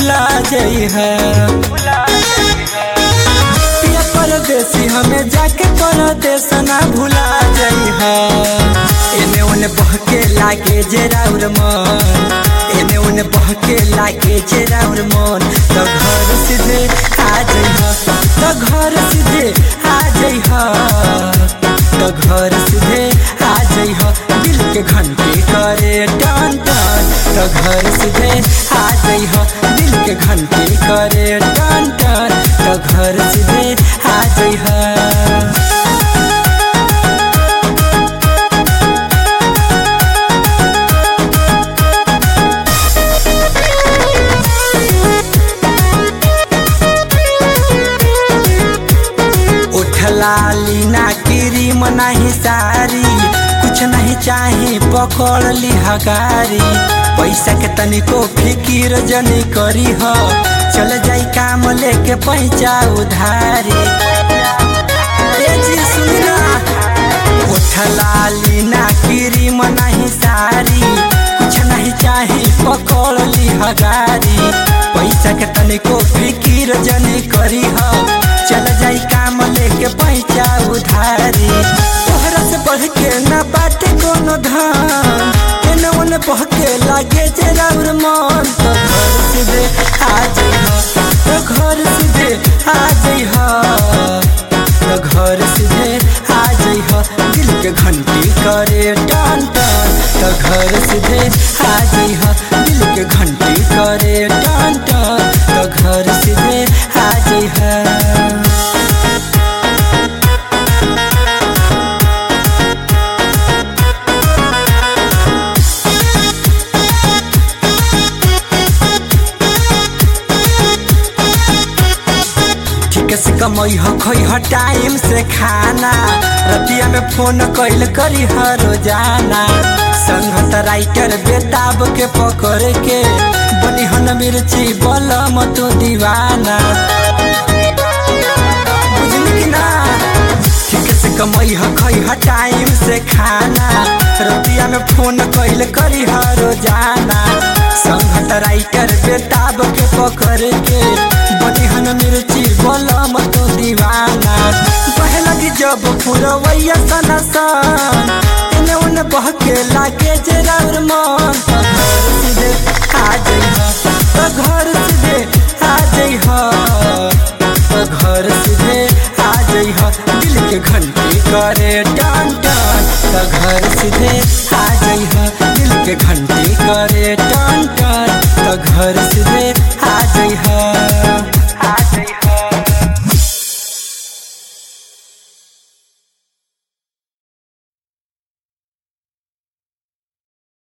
भुला जाइ है पिया परदेसी हमें जाके परदेस ना भुला जाइ है एने ओने बहके लागे जे राउर मन एने ओने बहके लागे जे राउर मन तो घर सीधे आ जाइ तो घर सीधे आ जाइ तो घर सीधे आ जाइ दिल के घंटी करे टन टन तो घर सीधे आ जाइ दिल के घंटी करे टन टन तो घर सीधे आ जाइ उठला लीना क्रीम नहीं सारी कुछ नहीं चाहे पकड़ ली हगारी पैसा के तनिको फिकिर जनी करी हो चल जाई काम लेके पैसा उधारी ए जी सुनना उठला लीना क्रीम नहीं सारी कुछ नहीं चाहे पकड़ ली हगारी पैसा के तनिको फिकिर जनी करी हो चल जाई काम लेके पैसा उधारी तोहरा से बढ़ के ना बाटे कोनो धान एने ओने बहके लागे जे राउर मन तो घर सीधे आ जाइ तो घर सीधे आ जाइ तो घर सीधे आ जाइ दिल के घंटी करे टन टन तो घर सीधे आ जाइ दिल के घंटी करे टन टन तो घर सीधे आ जाइ ठीक से कमई हो खोई हो टाइम से खाना रतिया में फोन कैल करी ह रोजाना संगत राइटर बेताब के पकड़ के बनी हन मिर्ची बलम तू दीवाना बुझली कि ना ठीक से कमई ह खई ह टाइम से खाना रतिया में फोन कैल करी ह रोजाना संगत राइटर बेताब के पकड़ के बनी हन मिर्ची बोलम तो दीवाना बह लगी जब पुरवैया सना सन एने ओने बहके लागे जे राउर मन तो घर सीधे आ जाइ तो घर सीधे आ जाइ तो घर सीधे आ जाइ दिल के घंटी करे टन टन तो घर सीधे आ जाइ दिल के घंटी करे टन टन तो घर सीधे आ जाइ